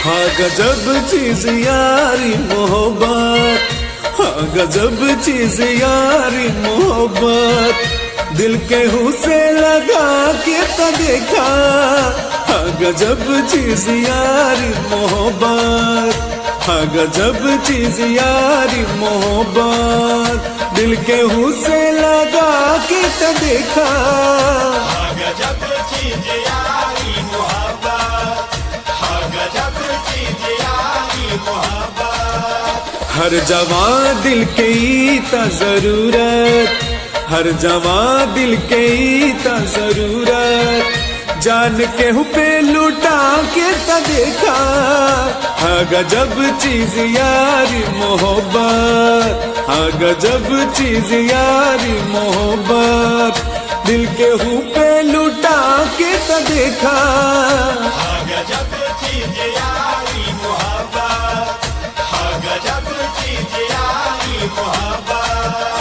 हाँ गजब चीज यारी मोहब्बत हाँ गजब चीज यारी मोहब्बत दिल के से लगा के तो देखा हाँ गजब चीज यारी मोहब्बत हाँ गजब चीज यारी मोहब्बत दिल के से लगा के तो देखा गजब चीज यारी मोहब्बत हाँ गजब चीज यारी मोहब्बत हर जवां दिल के ही ता जरूरत हर जवां दिल के ही ता जरूरत जान के हु पे लुटा के ता देखा हाँ गजब चीज यारी मोहब्बत हाँ गजब चीज यारी मोहब्बत दिल के हु पे लुटा के ता देखा हाँ गजब चीज यारी मोहब्बत हाँ गजब चीज यारी मोहब्बत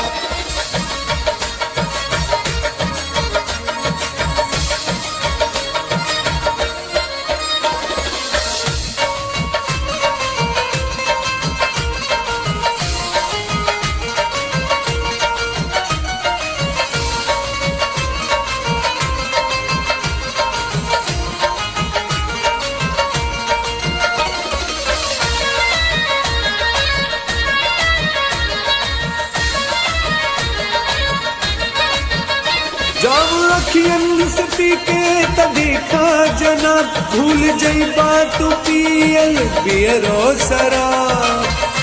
जब अखियन से पी के त देखा जना भूल जईबा तू पियल पियरो शराब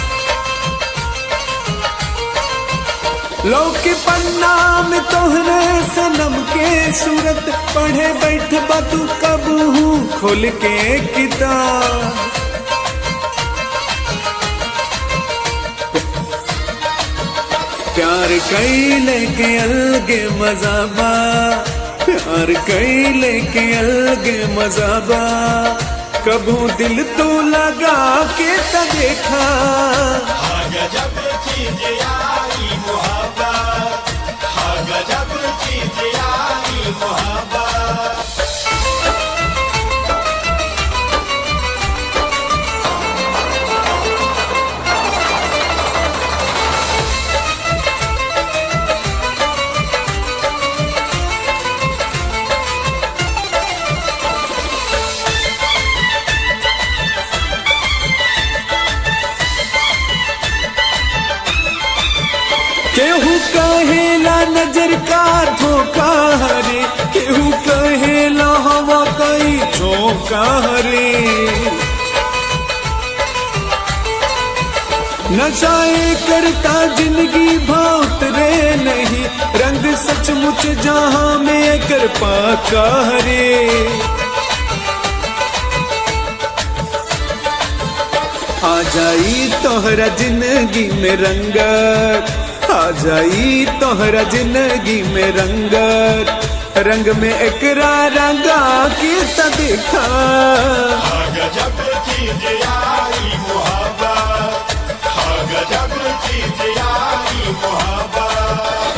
लौके पन्ना में तोहरे सनम के सूरत पढ़े बैठ बा तू कब हूँ खोल के किताब प्यार कैले के अलगे मजाबा प्यार कैले के अलगे मजाबा कबू दिल तो लगा के त देखा हाँ गजब चीज यारी मोहब्बत हाँ गजब चीज यारी मोहब्बत केहू कहेला नजर का धोखा हरे केहू कहेला हवा कई झोंका हरे नशाए करता जिंदगी भात रे नहीं रंग सचमुच जहां में कर पाका हरे आ जाई तोहरा जिंदगी में रंगत आ जाई तोहरा जिंदगी में रंगत रंग में एकरा रंगा के त देखा हाँ गजब चीज यारी मोहब्बत हाँ गजब चीज यारी मोहब्बत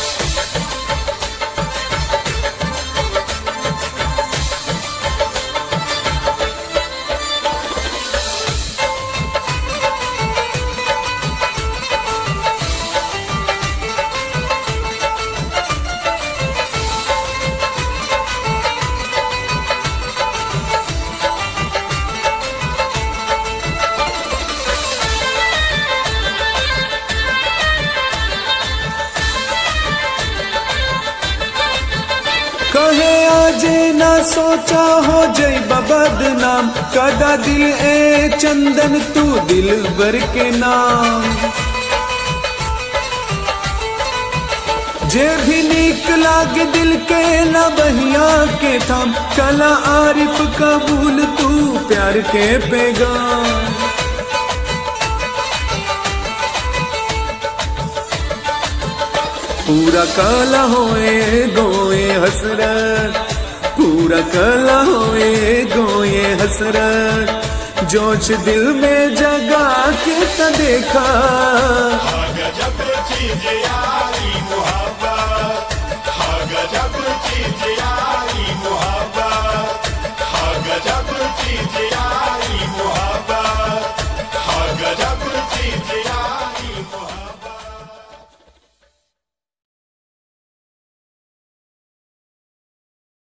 कहे आजे ना सोचा हो जय बदनाम कदा दिल ए चंदन तू दिल भर के नाम जे भी नीक लागे दिल के न बहिया के थाम कला आरिफ कबूल तू प्यार के पैगाम पूरा काला होए गोए हसरत पूरा काला होए गोए हसरत जोश दिल में जगा के त देखा हाँ गजब चीज यारी मोहब्बत हाँ गजब चीज यारी